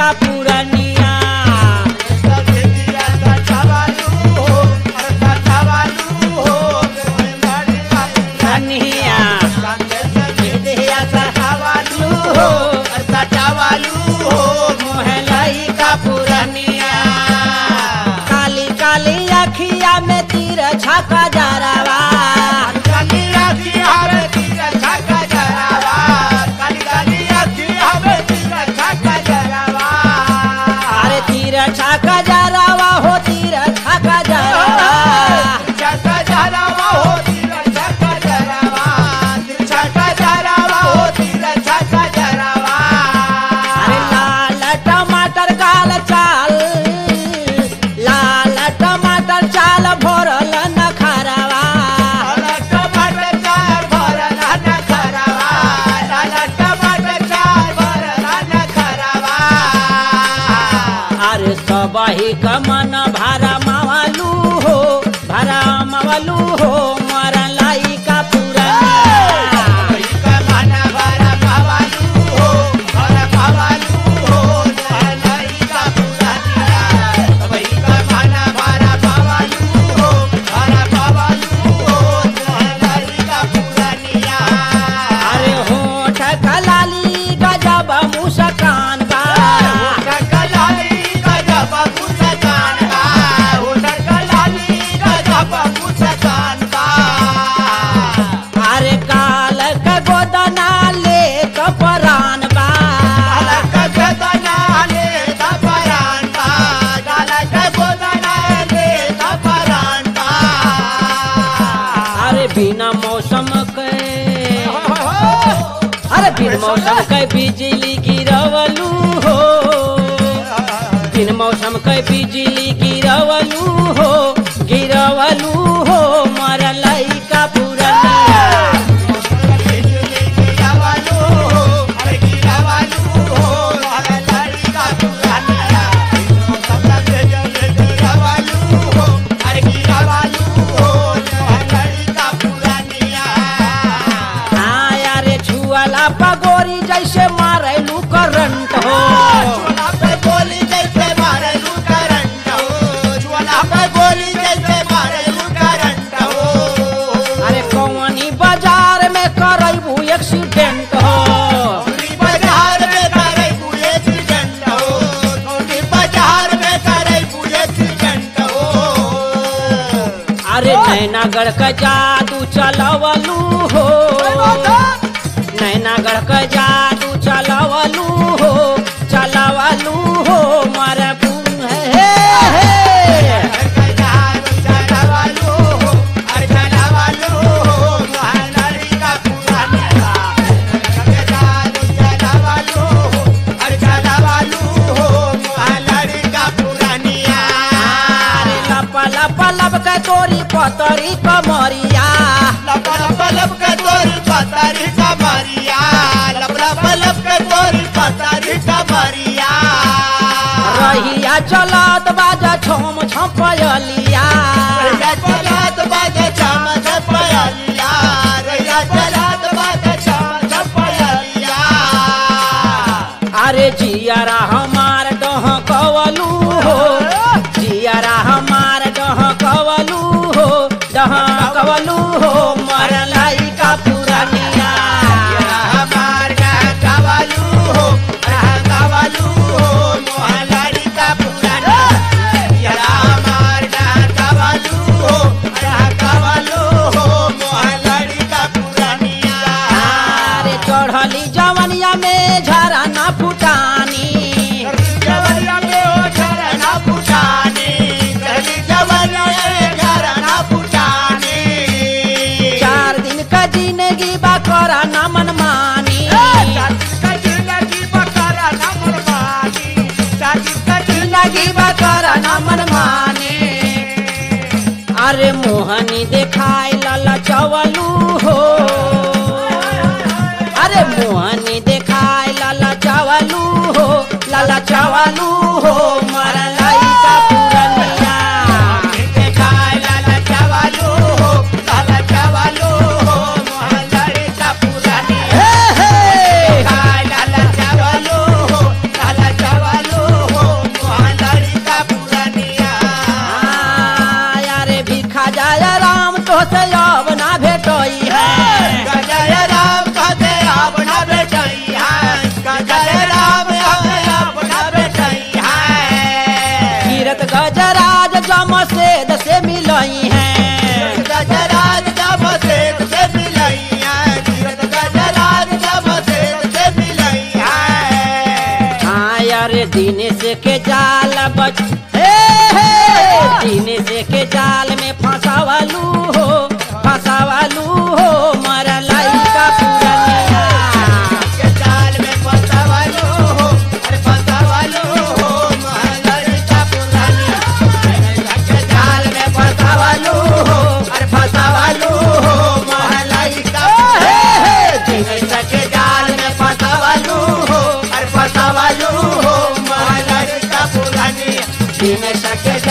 का पुरनिया पुरनिया मोहलाई का पुरनिया काली काली अखिया में तीर छाका जरावा अरे तीर छाका जरावा हो तीर छाका जरावा अरे लाल टमाटर काल चाल लाल टमाटर चाल भरल न खरावा अरे सबही कमन भारा मावालू हो भारा मावालू हो मरलाई का पुरनिया अरे होठ कलाली गजब मुस्कान बा अरे काल के गोदना ले कपरान बा अरे बिना मौसम के अरे बिन मौसम के बिजली गिरवलू हो बिन मौसम के बिजली गिरवलू हो गिरवलू हो मरलई का पुरनिया हाँ यारे छुअला पगोरी जैसे मारेलू करंट हो अरे कौनी बाजार में करबू एक्सीडेंट हो अरे नैनागढ़ का जादू चलवलू हो नैनागढ़ का जादू चलवलू हो चलवलू हो मरबू हे हे अरे लप लप लप के तोरी पतरी कमरिया रहिया चलत बाजा छम छपयलिया अरे जियारा हमार डह कवलू हो जियारा हमार डह कवलू हो डह कवलू हो मरलाई का पुरनिया अरे चढ़ली जवनिया में झरा ना फुटानी चार दिन का जिंदगी बा करा ना मनमानी जिंदगी बा करा ना मनमानी अरे मोहनी देखाय लाला चवलू हो अरे मोहनी देखाय लाला चवलू हो लाला चवलू हो मरलाई का पुरनिया हे हे दिनेश के जाल बच हे हे दिनेश के जाल में फंसावलू हो फंसावलू हो मरा लइका पुरनिया के जाल में फंसावलो हो अरे फंसावलो हो महलरिका पुरानी के जाल में फंसावलो हो अरे फंसावलो हो महलरिका हे हे दिनेश के जाल में फंसावलो हो अरे फंसावलो हो महलरिका पुरानी दिनेश के